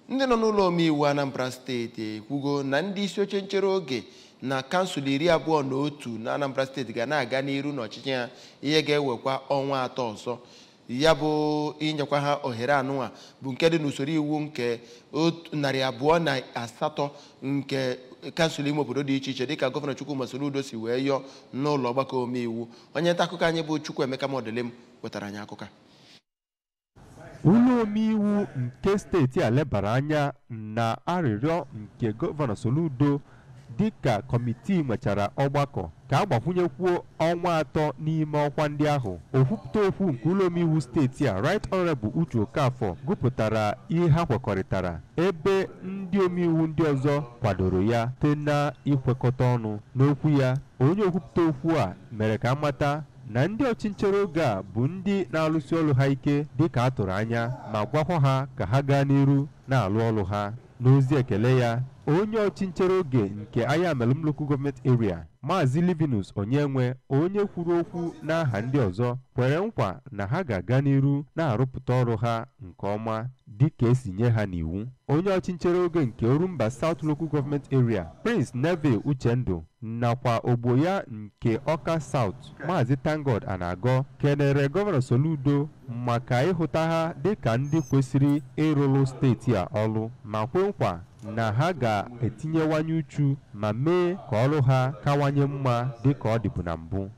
ndị nọ n'ụlọ omeiwu anambra steeti ekwugo na ndị isi oche nchere oge na kansụl iri abụọ na otu na anambra steeti ga na-aga n'iru n'ọchịchị ha ihe ga-ewekwa ọnwa atọ ọzọ ya bụ inyekwa ha ohere anụnwa bụ nke dị n'usoro iwu nke otu narị abụọ na asatọ nke kansụl ime obodo dị iche iche dịka gọvanọ Chukwuma Soludo si wee yọọ n'ụlọ ọgbakọ omeiwu onye nta akụkọ anyị bụ Chukwuemeka Modelim wetara anyị akụkọ a. ụlọ omeiwu nke steeti a lebara anya na arịrịọ nke gọvanọ Soludo dịka kọmitii nwechara ọgbakọ ka a gbakwunyekwuo ọnwa atọ n'ime ọkwa ndị ahụ okwupụta okwu nke ụlọ omeiwu steeti a right honorable Uche Okafọ gụpụtara ihe ha kwekọrịtara ebe ndị omeiwu ndị ọzọ kwadoro ya site na ikwekọta ọnụ n'okwu ya onye okwupụta okwu a mere ka amata na ndị ọchịnchere oge a bụ ndị na-alụsi ọrụ ha ike dịka a tụrụ anya ma gwakwa ha ka ha gaa n'iru na-alụ ọrụ ha n'ozi ekele ya onye ọchịnchere oge nke Ayamelụm Local Government Area Maazị Livinus Onyenwe onye kwuru okwu n'aha ndị ọzọ kwere nkwa na ha ga-aga n'iru na-arụpụta ọrụ ha nke ọma dịka esi nye ha n'iwu onye ọchịnchere oge nke Orumba South Local Government Area Prince Neve Uchendu nakwa ogbo ya nke Ọka South Maazị Tangod Anagọ kenere gọvanọ Soludo maka ịhụta ha dịka ndị kwesịrị ịrụrụ steeti a ọrụ ma kwe nkwa na ha ga-etinyewanye uchu ma mee ka ọrụ ha kawanye mma dịka ọ dịbu na mbụ